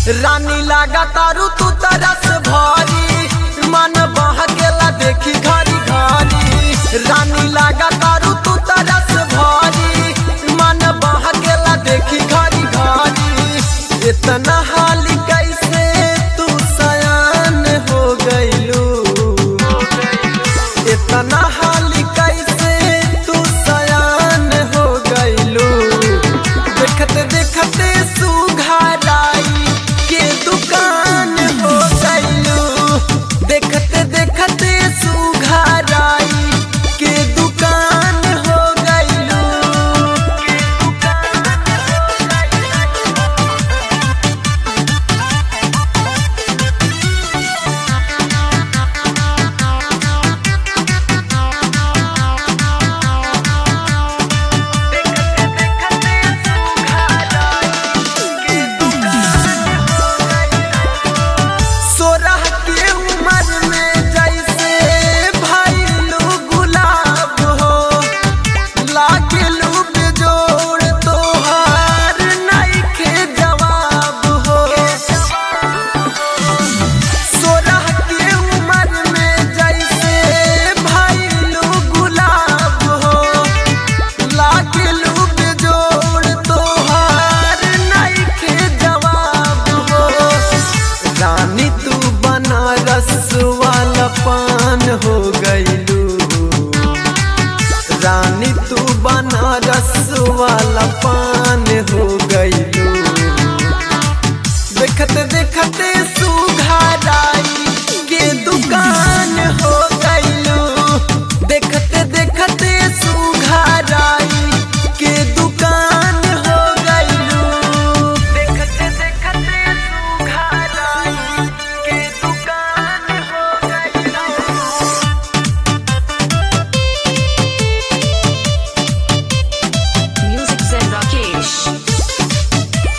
रानी लागा तारू तू तरस भरी मन बह गेला देखी घरी घरी रानी लागा तारू तू तरस भरी मन बह गेला देखी घरी घरी इतना हाली कैसे तू सयान हो गइलू इतना हाली कैसे तू सयान हो गइलू देखते देखते सुघराई के दुकान हो गइलू देखते देखते सुघराई के दुकान हो गइलू सोरह के उम्र में जैसे भइलू गुलाब हो लागलू बेजोड़ तोहार नइखे जवाब हो सोरह के उम्र में जैसे भइलू गुलाब हो लागलू बेजोड़ तोहार नइखे जवाब हो रानी तू बनारस वाला पान हो गइलू रानी तू बनारस वाला पान हो गइलू देखते देखते सुघराई के दुकान हो गइलू देखते देखते सुघराई के दुकान हो गइलू देखते देखते सुघराई के दुकान हो गइलू Music Zen Rakesh.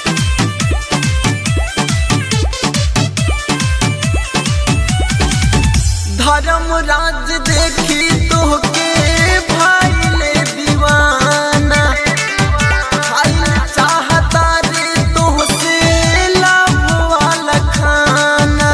धर्म राज देखी तोहके भाईले दीवाना खाइल चाहता रे तोहसे लाभ वाला खाना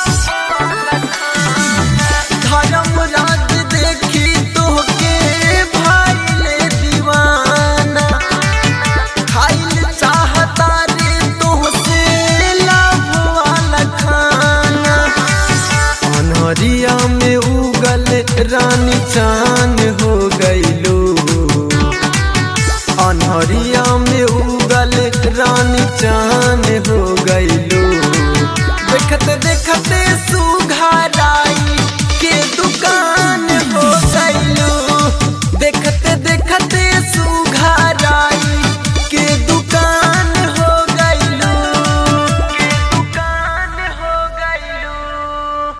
धर्म राज देखी तोहके भाईले दीवाना खाइल चाहता रे तोहसे लाभ वाला खाना अनहरिया में उगल रानी चान हो गइलू अनहरिया में उगल रानी चान हो गइलू देखते देख